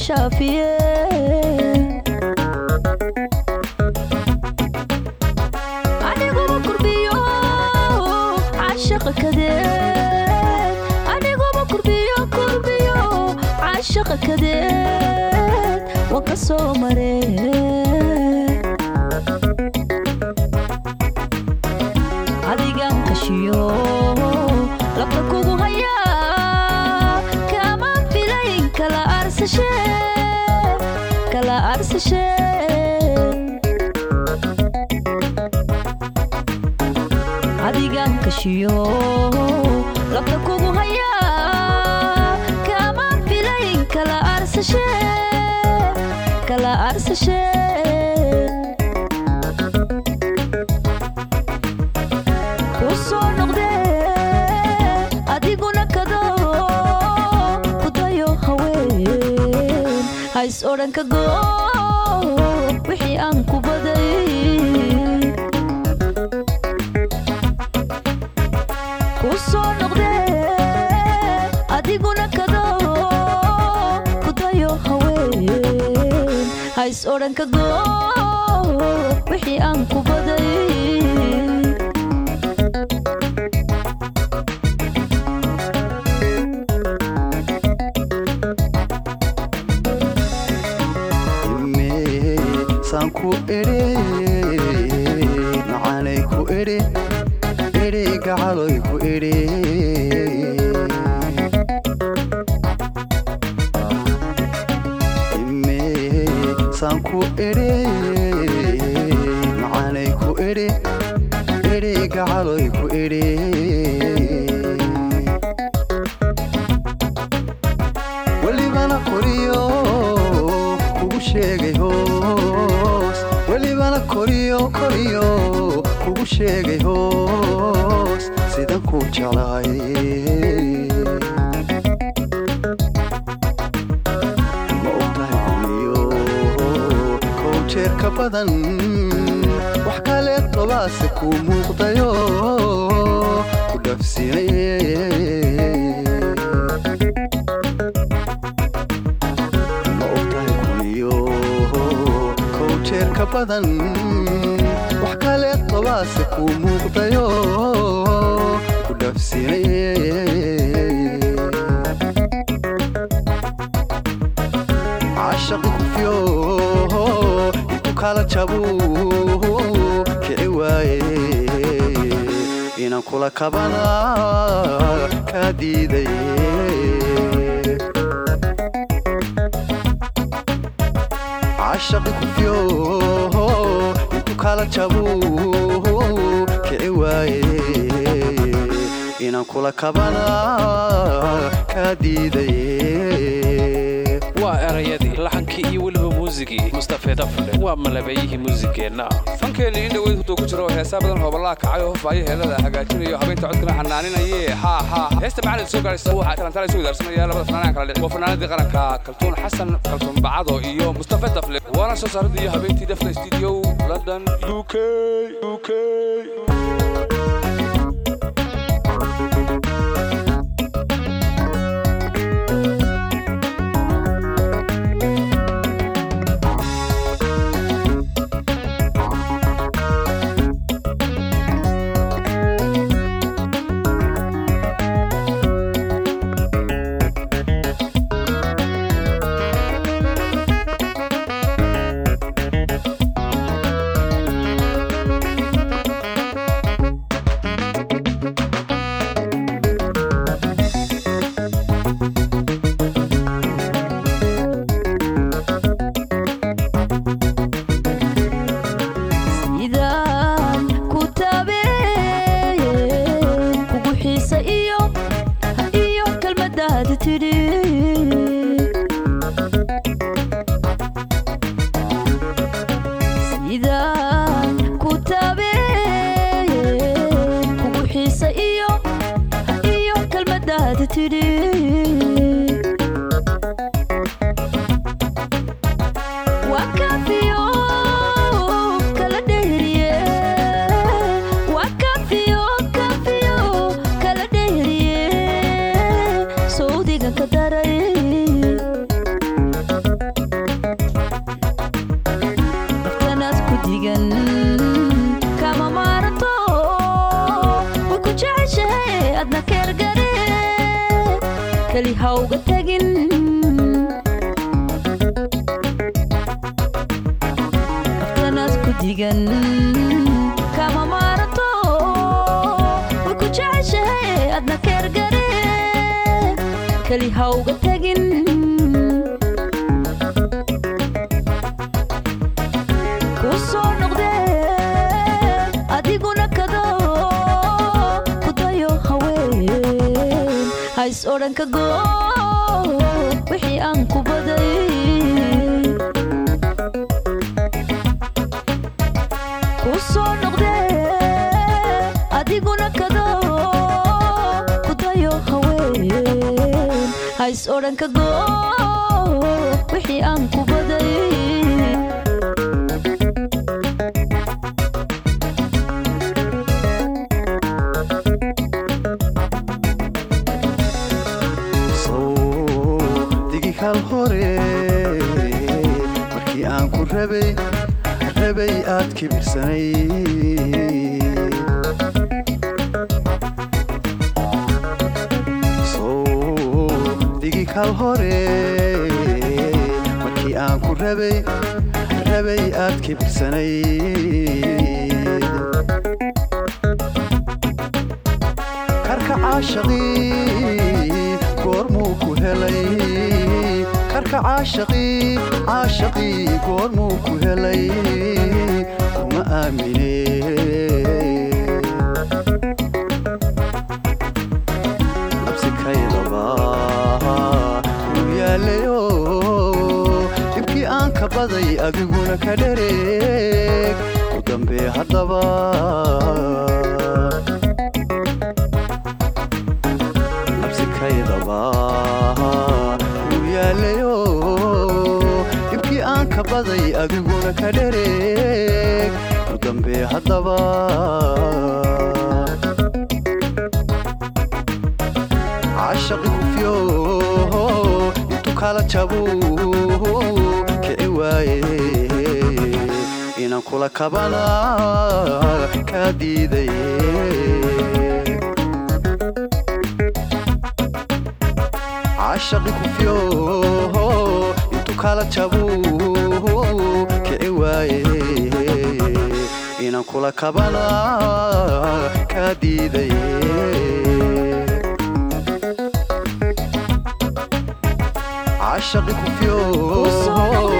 shaafiye aniguba kurbiyo cashaqa kadeed aniguba kurbiyo kurbiyo cashaqa kadeed waan ka soo maree adigan kashiyo labta kugu hayaa kama filayn kala arsashe kala arsashe adigan kashiyo labta kugu hayaa kama filayn kala arsashe kala arsashe kusoo noqdee adiguna kado kudayo haween hays odhan ka goo wixii aan ku baday kusoo noqdee adiguna kado kudayo haween hays odhan ka goo wixii aan ku baday saan ku edhe macaanay ku edhe edhe gacaloy ku edhe saan ku edhe macaanay ku edhe edhe gacaloy ku edhe welibana koriyo kugu sheegay hoos welibana koriyo koriyo kugu sheegay hoos sidan ku jeclaay ma ogtahay kuniyo kow jeer ka badan wax kale tobaase kuu muuqdayo ku dhafsinay ma ogtahay kuniyo kow jeer ka badan wax kale tobaase kuu muuqdayo ku dhafsinay cashaqi kufyo intu kala jabu kici waaye inaan kula kabana kaa diiday cashaqi kufyo intu kala jabu kici waaye inaan kula kabana kaa diiday waa erayadii laxankii iyo weliba muusigii mustafe dafle waa malabeeyihii muusigeenna fankeennii in dhaweyd huduu ku jiro heesaa badan hoobalaa kacay oo hofaayo heelada hagaajinayo habeynta codkana xanaaninayee haa haa heesta macalin soo gaaraysa waxaa talantaala isu idaarsanaya labada fanaanaan kala dhic waa fanaanadii qaranka kaltuun xasan kaltuun bacado iyo mustafe dafle waana soo saaradii iyo habeentii dafle studio london uk uk sidaan ku taabeen kugu xiisa iyo iyo kelmadaadi tidhi sidaan ku taabeen kugu xiisa iyo iyo kelmadaadi tidhi waa kaafiyo kala dheeriye waa kaafiyo kaafiyo kala dheeriye sawdiga ka daray adna keergare keli hawga tegin aftanaad ku digan kama maarato way ku jeceshahay adna keergare keli hawga tegin ku soo noqdee adiguna kado ku dayo haween hays odhan ka goo wixii aan ku baday ku soo noqdee adiguna kado ku dayo haween hays odhan ka goo wixii aan ku baday digi kal hore markii aan ku rabay rabay aad kibirsanay digi kal hore markii aan ku rabay rabay aad kibirsanay karka caashaqii goormuu ku helay karka caashaqii caashaqii goormuu ku helay kuma aamine nabsikaydaba uu yaalayo dhibkii aan ka baday adiguna ka dhereeg u dambee haddaba nabsikaydaba uu yaalayo dhibkii aan ka baday adiguna ka dhereeg u dambee haddaba cashaqi kufyo intuu kala jabuu kici waaye inaan kula kabana kaa diiday cashaqi kufyo intuu kala jabuu kici waaye inaan kula kabana kaa diiday cashaqi kufyo Ku soo noqdee